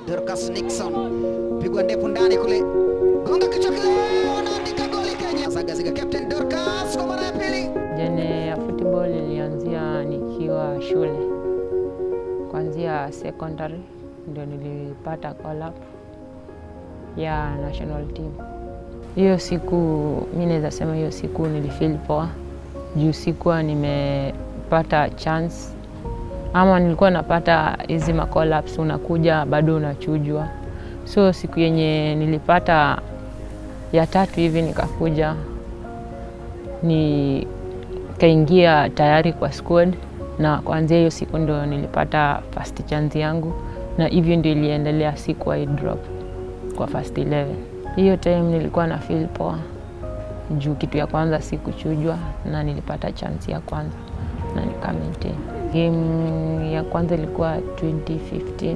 Dorcas Nixon pigwa ndefu ndani kule, gonga kichwa kile, wanaandika goli Kenya. Zagaziga captain Dorcas kwa mara ya pili. Jene ya football ilianzia nikiwa shule, kuanzia secondary ndio nilipata call up ya national team. Hiyo siku mi naweza sema hiyo siku nilifeel poa juu sikuwa nimepata chance ama nilikuwa napata hizi ma call ups, unakuja bado unachujwa. So siku yenye nilipata ya tatu hivi nikakuja nikaingia tayari kwa squad, na kuanzia hiyo siku ndo nilipata first chance yangu, na hivyo ndio iliendelea, sikuwahi drop kwa first 11. Hiyo time nilikuwa na feel poa juu kitu ya kwanza sikuchujwa na nilipata chance ya kwanza na nika maintain. Game ya kwanza ilikuwa 2015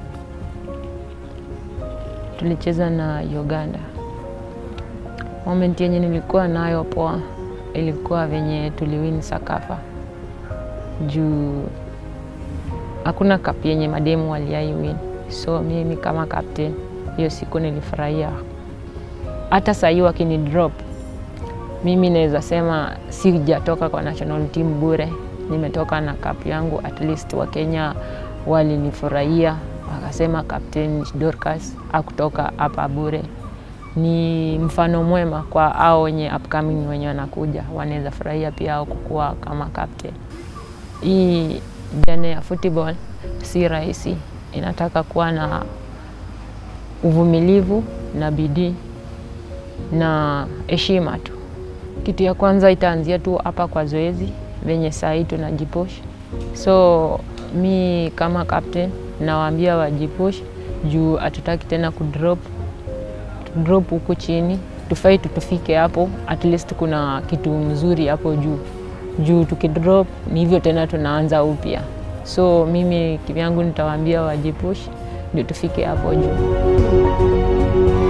tulicheza na Uganda. Moment yenye nilikuwa nayo poa ilikuwa venye tuliwin Sakafa juu hakuna cup yenye mademu waliai win, so mimi kama captain hiyo siku nilifurahia. Hata sahii wakini drop mimi naweza sema sijatoka kwa national team bure, nimetoka na cup yangu. At least Wakenya walinifurahia wakasema Captain Dorcas hakutoka hapa bure. Ni mfano mwema kwa hao wenye upcoming wenye wanakuja, wanaweza furahia pia au kukua kama captain. Hii jane ya football si rahisi, inataka kuwa na uvumilivu na bidii na heshima tu. Kitu ya kwanza itaanzia tu hapa kwa zoezi venye saa hii tunajipush. So mi kama captain nawaambia wajipush juu hatutaki tena kudrop drop huku chini, tufai tutufike hapo, at least kuna kitu mzuri hapo juu juu. Tukidrop ni hivyo tena tunaanza upya. So mimi kivyangu nitawaambia wajipush ndio tufike hapo juu.